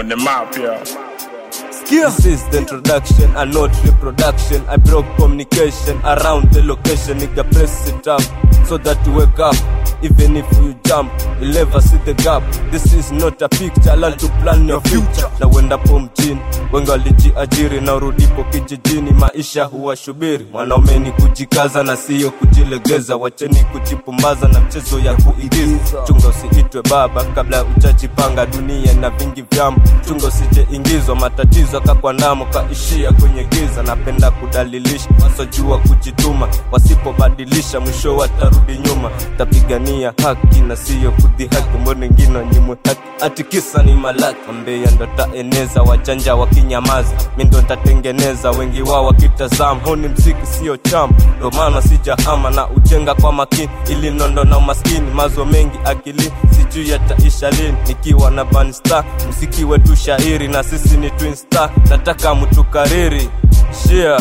on the map, yeah. This is the introduction and not reproduction. I broke communication around the location. Nigga, press it up so that you wake up. Even if you jump, you'll never see the gap. This is not a picture, learn to plan your future. Na uendapo mjini, wengi walijiajiri na urudipo kijijini, maisha huwashubiri. Mwanaume ni kujikaza na siyo kujilegeza. Wacheni kujipumbaza na mchezo ya kuigiza. Chunga usiitwe baba kabla ujajipanga. Dunia na vingi vyamo, chunga usijeingizwa matatizo kakwandamo kaishia kwenye giza. Napenda kudalilisha wasojua kujituma, wasipobadilisha mwisho watarudi nyuma. Tapigania haki na siyo kudhihaki, mbona wengine wanyimwe haki ati kisa ni malaki. Mbeya ndo taeneza, wajanja wakinyamaza, mi ndo ntatengeneza, wengi wao wakitazama. Huu ni mziki sio chama, ndo maana sijahama na ujenga kwa makini, ili nondo na umaskini, mazo mengi akili sijui yataisha lini. Nikiwa na bansta, mziki wetu shairi na sisi ni twin star, nataka mtukariri share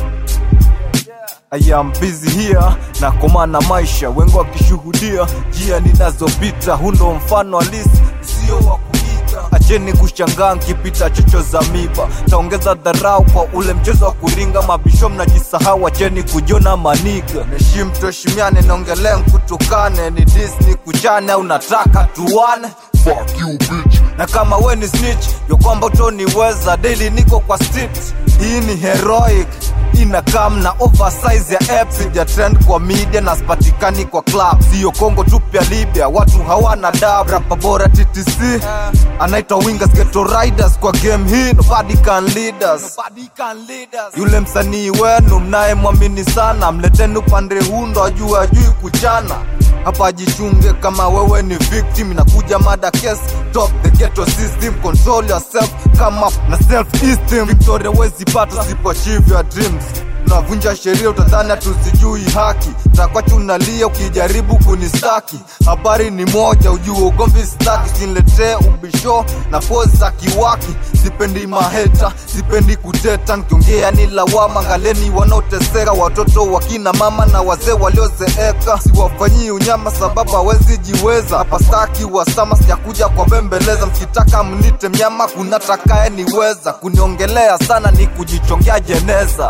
I am busy here na komana maisha, wengi wakishuhudia njia ninazopita. Huu ndo mfano halisi, sio wa kuiga. Acheni kushangaa nkipita chocho za miba, taongeza dharau kwa ule mchezo wa kuringa. Mabisho mnajisahau, acheni kujona maniga. Neshim tuheshimiane, naongelea nkutukane, ni Disney kuchane au nataka tuwane Fuck you bitch. Na kama we ni snitch, yo kwamba utoniweza daily, niko kwa street. Hii ni heroic ina kam na oversize ya apps ya trend kwa media na spatikani kwa club sio Kongo tu pia Libya watu hawana dab rapa bora TTC anaitwa wingers ghetto riders kwa game hii nobody can lead us yule msanii wenu mnayemwamini sana mleteni upande huu ndo ajue ajui kuchana hapa jichunge kama wewe ni victim inakuja mada case top the ghetto system control yourself come up na self esteem victoria wezi pata usipoachieve your dreams unavunja sheria utadhani tusijui haki takwachu unalia ukijaribu kunistaki habari ni moja ujue ugomvi staki usiniletee ubisho na pozi za kiwaki sipendi maheta sipendi kuteta nikiongea ni lawama ngaleni wanaoteseka watoto wakina mama na wazee waliozeeka siwafanyii unyama sababu hawezi jiweza hapa staki wasama sijakuja kwa bembeleza mkitaka mnite mnyama kuna takaye niweza kuniongelea sana ni kujichongea jeneza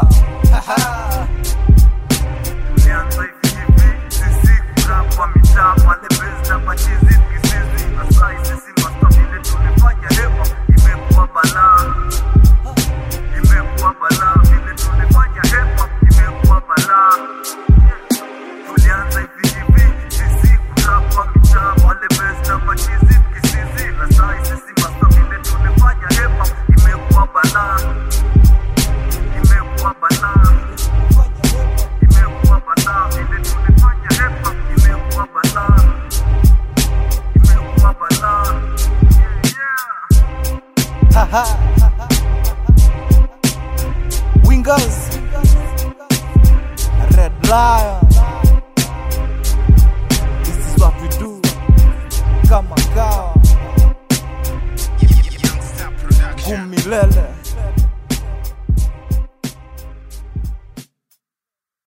Tulianza hivi hivi, sisi kurapa mitaa pale base na machizi kisizi Asai sisi masta vile tulifanya hip hop imekuwa balaa Imekuwa balaa vile tulifanya hip hop imekuwa balaa Tulianza hivi hivi, sisi kurapa mitaa pale base na machizi kisizi Asai sisi masta vile tulifanya hip hop imekuwa balaa Imekuwa balaa imekuwa balaa vile tulifanya hip hop imekuwa balaa imekuwa balaa yeah. wingers red lion